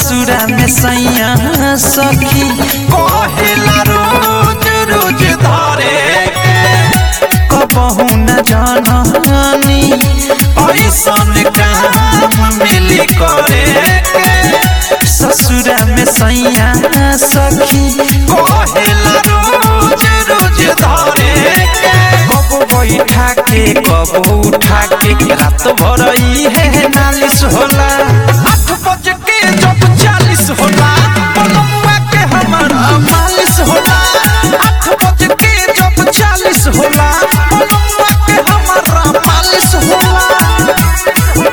ससुरा में सैया सखी कहेला रोज रोज धरे कबहू न जाननी ऐसन काम मिली करे ससुरा में सैया सखी कहेला रोज रोज धरे कब बैठा के कब उठा के रात भर है नालिश होला आठ बज के जब चालीस होला पलमुआ के हमारा मालिश होला आठ बज के जब चालीस होला पलमुआ के हमारा मालिश होला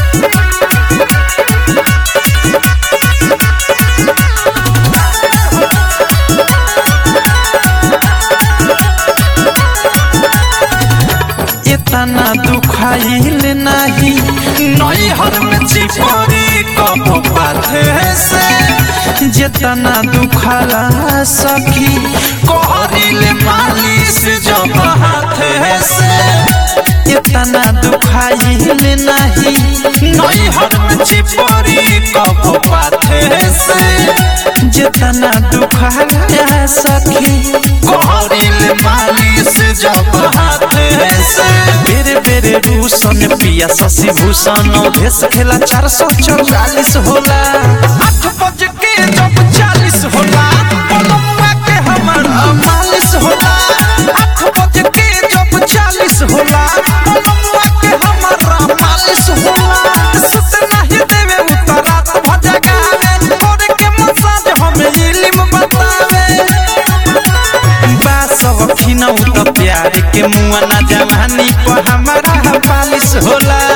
इतना दुखाइल नाही नई हर में चिपरी कब पाथे से जितना दुखाला सखी कहरिले मालिश जब हाथे से इतना दुखाइल नाही नई हर में चिपरी कब पाथे से जितना दुखाला सखी कहरिले मालिश जब हाथे से बेरे बेरे रूसन पिया शशि भूषण भेस खेला चार सौ चौवालीस होला आठ बज के जब चालीस होला पलमुआ के हमारा मालिश होला आठ बज के जब चालीस होला पलमुआ के हमारा मालिश होला सुत नहीं देवे उतरात भजगावे करे के मसाज हमें इल्म बतावे बासव खिनौ त प्यार के मुआ ना जवानी पर हमारा पालिश होला